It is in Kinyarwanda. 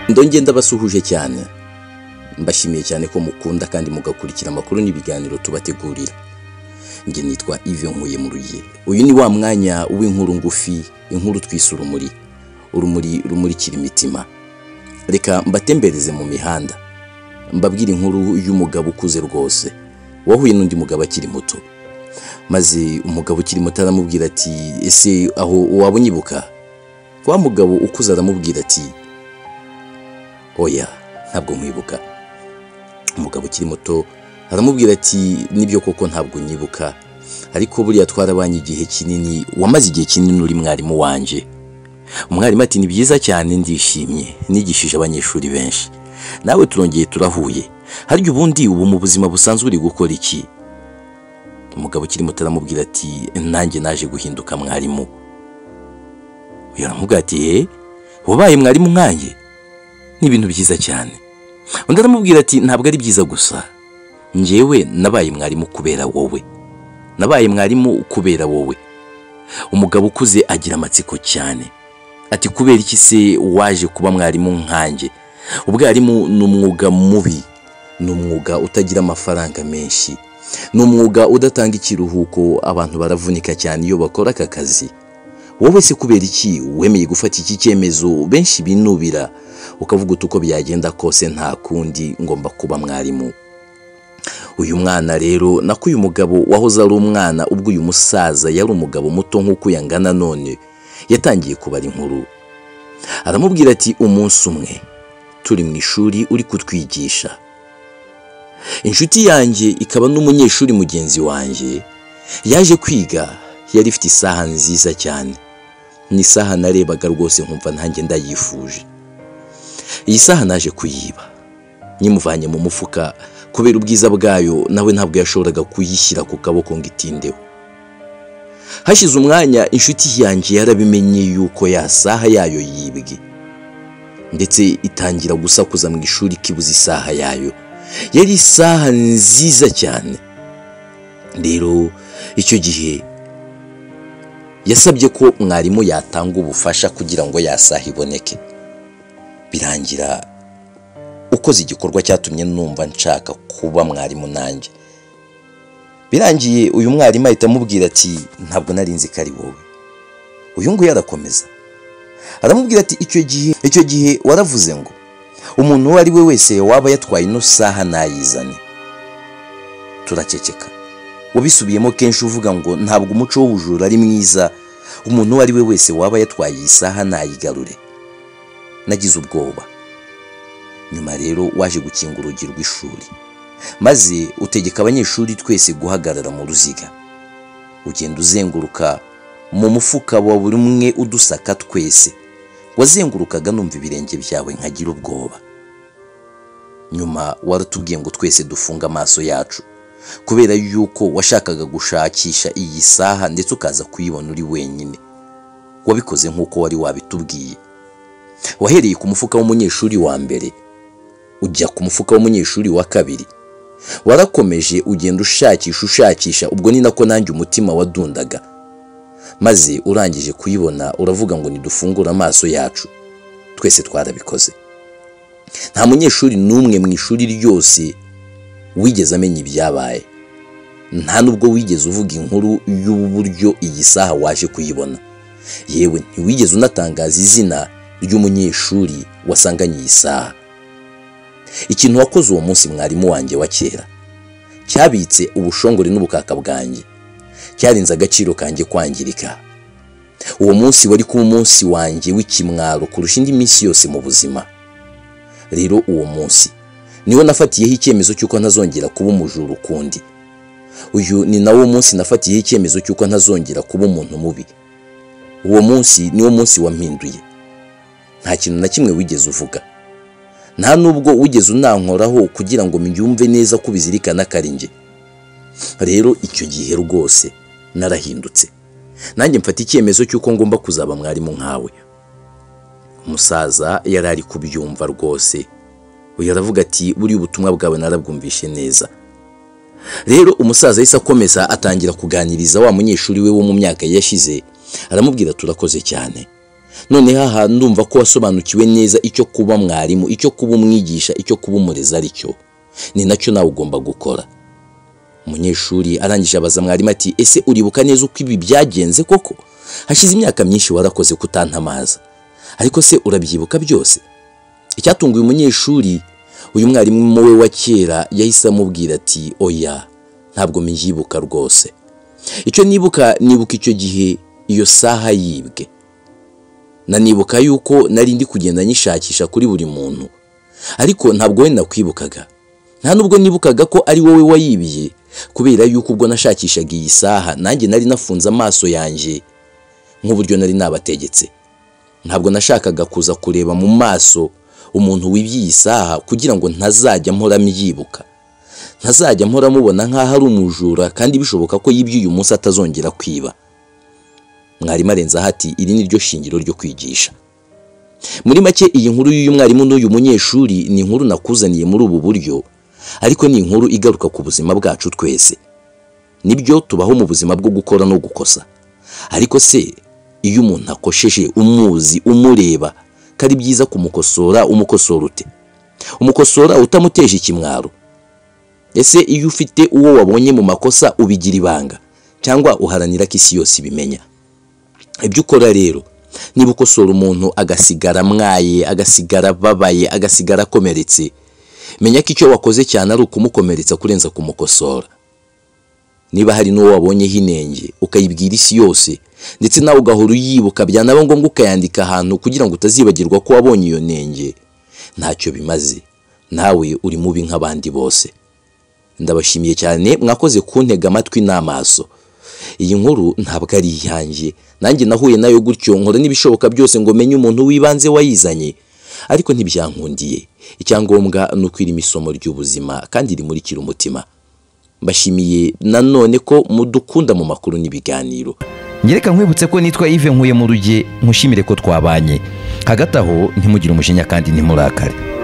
ndonge ndabasuhuje cyane mbashimiye cyane ko mukunda kandi mugakurikira amakuru n'ibiganiro tubategurira njye nitwa Yves Nkuye mu ruye uyu ni wa mwanya w'inkuru ngufi inkuru twise urumuri urumuri rumurikira imitima reka mbatembereze mu mihanda mbabwire inkuru y'umugabo ukuze rwose wahuye n'undi mugabo akiri muto maze umugabo ukiri muto aramubwira ati ese aho waba unyibuka wa mugabo ukuze aramubwira ati oya ntabwo nkwibuka umugabo ukiri muto aramubwira ati nibyo koko ntabwo nyibuka ariko buriya twarabanye igihe kinini wamaze igihe kinini uri mwarimu wanjye umwarimu ati ni byiza cyane ndishimye nigishije abanyeshuri benshi nawe turongeye turahuye harya ubundi ubu mu buzima busanzwe uri gukora iki umugabo ukiri muto aramubwira ati nanjye naje guhinduka mwarimu yaramubwira ati he wabaye mwarimu nkanjye ni ibintu byiza cyane undi aramubwira ati ntabwo ari byiza gusa njyewe nabaye mwarimu kubera wowe nabaye mwarimu kubera wowe umugabo ukuze agira amatsiko cyane ati kubera iki se waje kuba mwarimu nkanjye ubwarimu ni umwuga mubi ni umwuga utagira amafaranga menshi ni umwuga udatanga ikiruhuko abantu baravunika cyane iyo bakora aka kazi wowe se kubera iki wemeye gufata iki cyemezo benshi binubira ukavuga uti uko byagenda kose nta kundi ngomba kuba mwarimu uyu mwana rero nako uyu mugabo wahoze ari umwana ubwo uyu musaza yari umugabo muto nk'uko yangana none yatangiye kubara inkuru aramubwira ati umunsi umwe turi mu ishuri uri kutwigisha inshuti yanjye ikaba n'umunyeshuri mugenzi wanjye yaje kwiga yari ifite isaha nziza cyane ni isaha narebaga rwose nkumva ntange ndayifuje iyi saha naje kuyiba nyimuvanye mu mufuka kubera ubwiza bwayo nawe ntabwo yashoboraga kuyishyira ku kaboko ngo itindeho hashize umwanya inshuti yanjye yarabimenye yuko ya saha yayo yibwe ndetse itangira gusakuza mu ishuri ikibuze isaha yayo yari isaha nziza cyane rero icyo gihe yasabye ko mwarimu yatanga ubufasha kugira ngo ya saha iboneke birangira ukoze igikorwa cyatumye numva nshaka kuba mwarimu nanjye birangiye uyu mwarimu ahita amubwira ati ntabwo nari nzi ko ari wowe uyu nguyu arakomeza aramubwira ati icyo gihe icyo gihe waravuze ngo umuntu uwo ari we wese waba yatwaye ino saha ntayizane turaceceka wabisubiyemo kenshi uvuga ngo ntabwo umuco w'ubujura ari mwiza umuntu uwo ari we wese waba yatwaye iyi saha ntayigarure nagize ubwoba nyuma rero waje gukinga urugi rw'ishuri maze utegeka abanyeshuri twese guhagarara mu ruziga ugenda uzenguruka mu mufuka wa buri umwe udusaka twese wazengurukaga numva ibirenge byawe nkagira ubwoba nyuma waratubwiye ngo twese dufunge amaso yacu kubera yuko washakaga gushakisha iyi saha ndetse ukaza kuyibona uri wenyine wabikoze nk'uko wari wabitubwiye wahereye ku mufuka w'umunyeshuri wa mbere ujya ku mufuka w'umunyeshuri wa kabiri warakomeje ugenda ushakisha ushakisha ubwo ni nako nanjye umutima wadundaga maze urangije kuyibona uravuga ngo ntidufungure amaso yacu twese twarabikoze nta munyeshuri n'umwe mu ishuri ryose wigeze amenya ibyabaye nta n'ubwo wigeze uvuga inkuru y'uburyo iyi saha waje kuyibona yewe ntiwigeze unatangaza izina ry'umunyeshuri wasanganye iyi saha ikintu wakoze uwo munsi mwarimu wanjye wa kera cyabitse ubushongore n'ubukaka bwanjye cyarinze agaciro kanjye kwangirika uwo munsi wari kuba umunsi wanjye w'ikimwaro kurusha indi minsi yose mu buzima rero uwo munsi niwo nafatiyeho icyemezo cy'uko ntazongera kuba umujura ukundi uyu ni nawo munsi nafatiyeho icyemezo cy'uko ntazongera kuba umuntu mubi uwo munsi niwo munsi wampinduye nta kintu na kimwe wigeze uvuga nta nubwo wigeze unankoraho kugira ngo mbyumve neza ko ubizirikana akaringe rero icyo gihe rwose narahindutse nanjye mfata icyemezo cy'uko ngomba kuzaba mwarimu nkawe umusaza yari ari kubyumva rwose uyu aravuga ati buriya ubutumwa bwawe narabwumvishe neza rero umusaza yahise akomeza atangira kuganiriza wa munyeshuri we wo mu myaka yashize aramubwira turakoze cyane noneho aha ndumva ko wasobanukiwe neza icyo kuba mwarimu icyo kuba umwigisha icyo kuba umurezi ari cyo ni nacyo nawe ugomba gukora umunyeshuri arangije abaza mwarimu ati ese uribuka neza uko ibi byagenze koko hashize imyaka myinshi warakoze kutantamaza ariko se urabyibuka byose icyatunguye umunyeshuri uyu mwarimu we wa kera yahise amubwira ati oya ntabwo mbyibuka rwose icyo nibuka nibuka icyo gihe iyo saha yibwe nanibuka yuko nari ndi kugenda nyishakisha kuri buri muntu ariko ntabwo wenda nakwibukaga nta nubwo nibukaga ko ari wowe wayibiye kubera yuko ubwo nashakishaga iyi saha nanjye nari nafunze amaso yanjye nk'uburyo nari nabategetse ntabwo nashakaga kuza kureba mu maso umuntu wibye iyi saha kugira ngo ntazajya mpora myibuka ntazajya mpora mubona nk'aho ari umujura kandi bishoboka ko yibye uyu munsi atazongera kwiba mwarimu arenze aho ati iri ni ryo shingiro ryo kwigisha muri make iyi nkuru y'uyu mwarimu n'uyu munyeshuri ni inkuru nakuzaniye muri ubu buryo ariko ni inkuru igaruka ku buzima bwacu twese nibyo tubaho mu buzima bwo gukora no gukosa ariko se iyo umuntu akosheje umuzi umureba ko ari byiza kumukosora umukosora ute umukosora utamuteje ikimwaro ese iyo ufite uwo wabonye mu makosa ubigira ibanga cyangwa uharanira ko isi yose ibimenya ibyo ukora rero niba ukosora umuntu agasigara amwaye agasigara ababaye agasigara akomeretse menya ko icyo wakoze cyane ari ukumukomeretsa kurenza kumukosora niba hari n'uwo wabonyeho inenge ukayibwira isi yose ndetse nawe ugahora uyibuka byanaba ngombwa ukayandika ahantu kugira ngo utazibagirwa ko wabonye iyo nenge ntacyo bimaze nawe uri mubi nk'abandi bose ndabashimiye cyane mwakoze kuntega amatwi n'amaso iyi nkuru ntabwo ari iyanjye nanjye nahuye nayo gutyo nkora n'ibishoboka byose ngo menye umuntu w'ibanze wayizanye ariko ntibyankundiye icyangombwa ni uko irimo isomo ry'ubuzima kandi rimurikira umutima mbashimiye nanone ko mudukunda mu makuru n'ibiganiro nyereka nkwibutse ko nitwa Yves Nkuye mu ruge nkushimire ko twabanye hagati aho ntimugire umujinya kandi ntimurakare